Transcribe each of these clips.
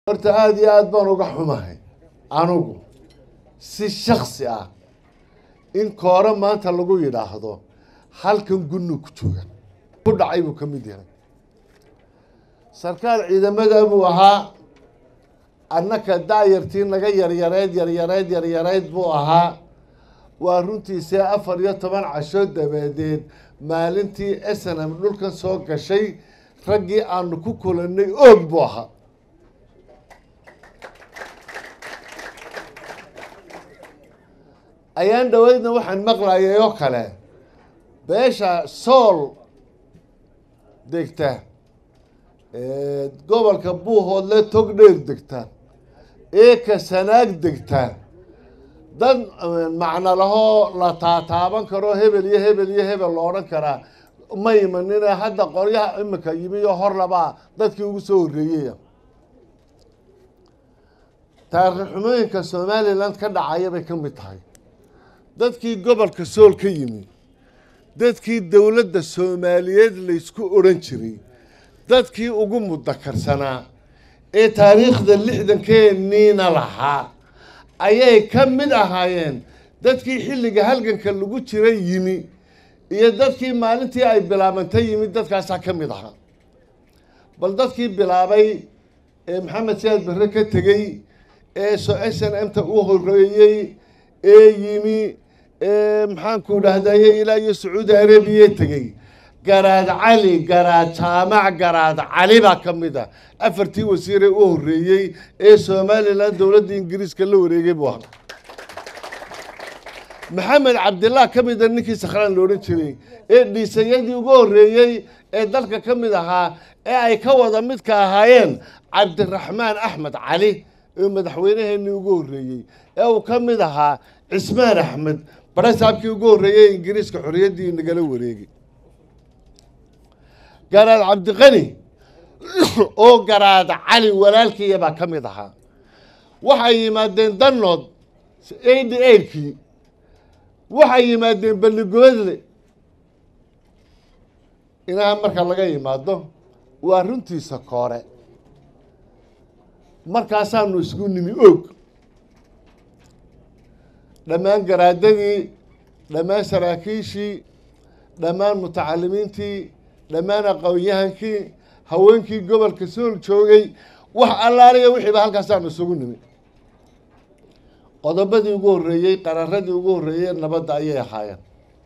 horta aada iyo aada baan uga xumahay anugu si shaksi ah in koore maanta lagu yidhaahdo halkan gunnu ku jooga ku dhacay buu ka mid yahay sarkaal ciidamada buu ahaa annaka daayartii naga yaryareyd yaryareyd yaryareyd buu ahaa waa runtiisee afar iyo toban casho dabadeed maalintii snm dhulkan soo gashay raggii aanu ku kulannay oog buu ahaa ayaan dhaweydna waxaan maqlayay oo kale beesha sool degta gobolka buuhoodle tog dheer degta eeka sanaag degta dad macno lahoo la taataaban karo hebel iyo hebel iyo hebel lo odhan karaa ma imanine hadda qoryaha imika yimi iyo horlabaa dadkii ugu soo horreeyaya taariikh xumooyinka somaliland ka dhacaya bay ka mid tahay dadkii gobolka sool ka yimi dadkii dowladda soomaaliyeed laysku odhan jiray dadkii ugu mudakarsanaa ee taariikhda lixdankeeniina lahaa ayay ka mid ahaayeen dadkii xilliga halganka lagu jira yimi iyo dadkii maalintii ay bilaabantay yimi dadkaasaa ka mid ahaa bal dadkii bilaabay ee maxamed siyaad barre ka tegey ee so s n m ta u horeeyey ee yimi ee maxaanku dhahdaye ilaa iyo sacuudi arabiya tegey garaad cali garaad jaamac garaad cali baa ka mid ah afartii wasiiree u horreeyey ee somalilan dowladda ingiriiska la wareegay buu ahaa maxamed cabdillah ka mida ninkii sakhraan la odhan jiray ee dhiisayadii ugu horreeyey ee dalka ka mid ahaa ee ay ka wada midka ahaayeen cabdiraxmaan axmed cali ee madaxweynaheenii ugu horreeyey ee uu ka mid ahaa cismaan axmed barasaabkii ugu horreeyey ingiriiska xorriyaddii nagala wareegay garaad cabdiqani oo garaad cali walaalkiiya baa ka mid ahaa waxay yimaadeen danood eighty eightkii waxay yimaadeen balligoodle inaha marka laga yimaado waa runtiisa koore markaasaanu isku nimi og dhammaan garaadadii dhammaan saraakiishii dhammaan mutacalimiintii dhammaan aqoon-yahankii haweenkii gobolka sool joogay wax allaaliya wixiiba halkaasaanu isugu nimi qodobadii ugu horreeyey qararadii ugu horreeyey nabadda ayay ahaayeen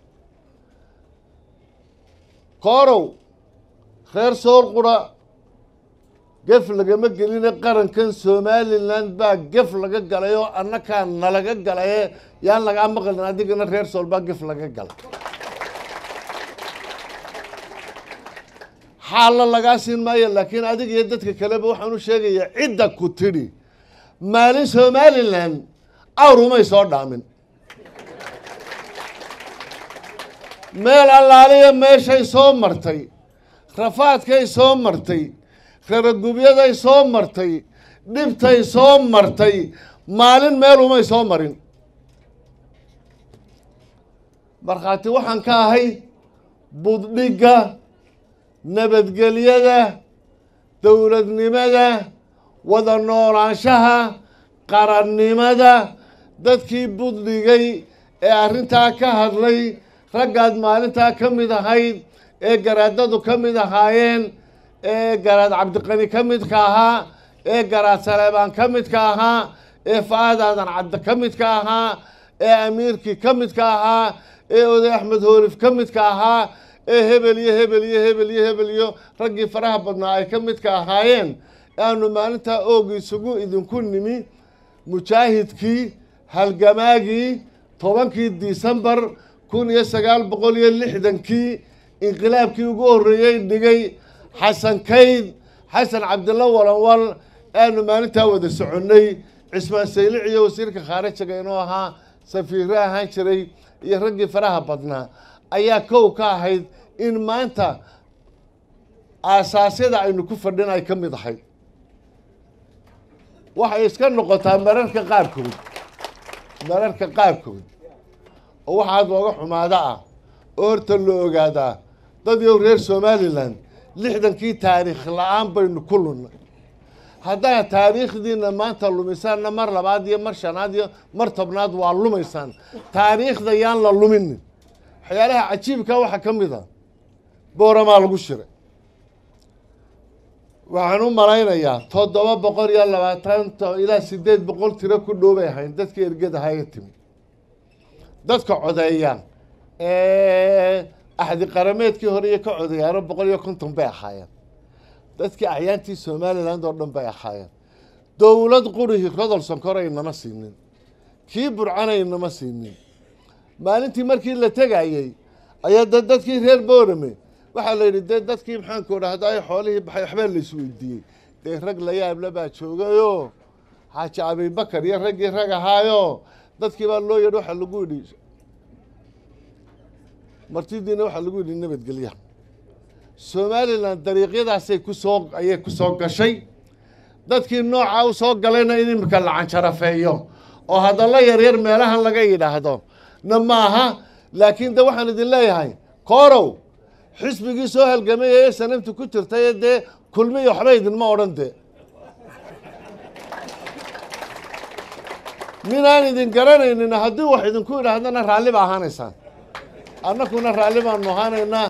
koorow reer sool qura gef lagama geline qarankan somalilan baa gef laga galay oo annakaa nalaga galaye yaan lagaa maqlin adigana reer sool baa gef laga galay xaalla lagaa siin maayo laakiin adiga iyo dadka kaleba waxaan u sheegayaa cidda ku tidhi maalin somalilan awrumay soo dhaamin meel allaaliya meeshay soo martay rafaadkay soo martay raragubyaday soo martay dhibtay soo martay maalin meelumay soo marin markhaati waxaan ka ahay buddhigga nabadgelyada dowladnimada wada noolaanshaha qarannimada dadkii buddhigay ee arrintaa ka hadlay raggaad maalintaa ka mid ahayd ee garaadadu ka mid ahaayeen ee garaad cabdiqani ka midka ahaa ee garaad saleebaan ka midka ahaa ee fa-aad aadan cabdi ka midka ahaa ee amiirkii ka midka ahaa ee oday axmed hoolif ka midka ahaa ee hebel iyo hebel iyo hebel iyo hebel iyo raggii faraha badnaa ay ka midka ahaayeen aanu maalintaa oogi isugu idinku nimi mujaahidkii halgamaagii tobankii disembar kun iyo sagaal boqol iyo lixdankii inqilaabkii ugu horreeyey dhigay xasan kayd xasan cabdilla walanwal aanu maalintaa wada soconnay cismaan saylic iyo wasiirka khaarijiga inuu ahaa safiirre ahaan jiray iyo raggii faraha badnaa ayaa kow ka ahayd in maanta aasaasyada aynu ku fadhin ay ka mid ahayd waxay iska noqotaa mararka qaarkood mararka qaarkood oo waxaad looga xumaada ah oo horta la ogaadaa dad yow reer somalilan lixdankii taariikh la-aan baynu ku lunnay haddaad taariikhdiina maanta lumisaanna mar labaad iyo mar shanaad iyo mar tobnaad waa lumaysaan taariikhda yaan la luminin waxyaalaha cajiibka waxaa ka mid a booramaa lagu shiray waxaan u malaynayaa toddoba boqol iyo labaatan ilaa sideed boqol tiro ku dhow bay ahayn dadkii ergadahaga timi dadka codeeya axdi qarameedkii hore iyo ka codeeyaano boqol iyo konton bay ahaayeen dadkii acyaantii somaliland oo dhan bay ahaayeen dowlad qurihii rodol sonkor aynama siinin kii burcana aynama siinin maalintii markii la tegayey ayaa da dadkii reer boorame waxaa la yidhi dee dadkii maxaanku dhahday xoolihii baxay waxbaa la isweydiiyey dee rag la yaable baa joogayoo xaaji abibakar iyo raggii rag ahaayo dadkii baa loo yadhi waxaa lagu yidhi martidiina waxaa lagu yidhi nabadgelya somalilan dariiqyadaasay kusoo ayay ku soo gashay dadkii noocaa u soo galayna in imika la canjarafeeyo oo hadallo yaryar meelahan laga yidhaahdo na maaha laakiin de waxaan idin leeyahay koorow xisbigii soo halgamay ee sanamtu ku jirtay dee kulmiyo waxba idinma odhan de minaan idin garanaynin haddii wax idinku yidhaahdana raalli ba ahaanaysaan annakuna raalli baanu ahaanaynaa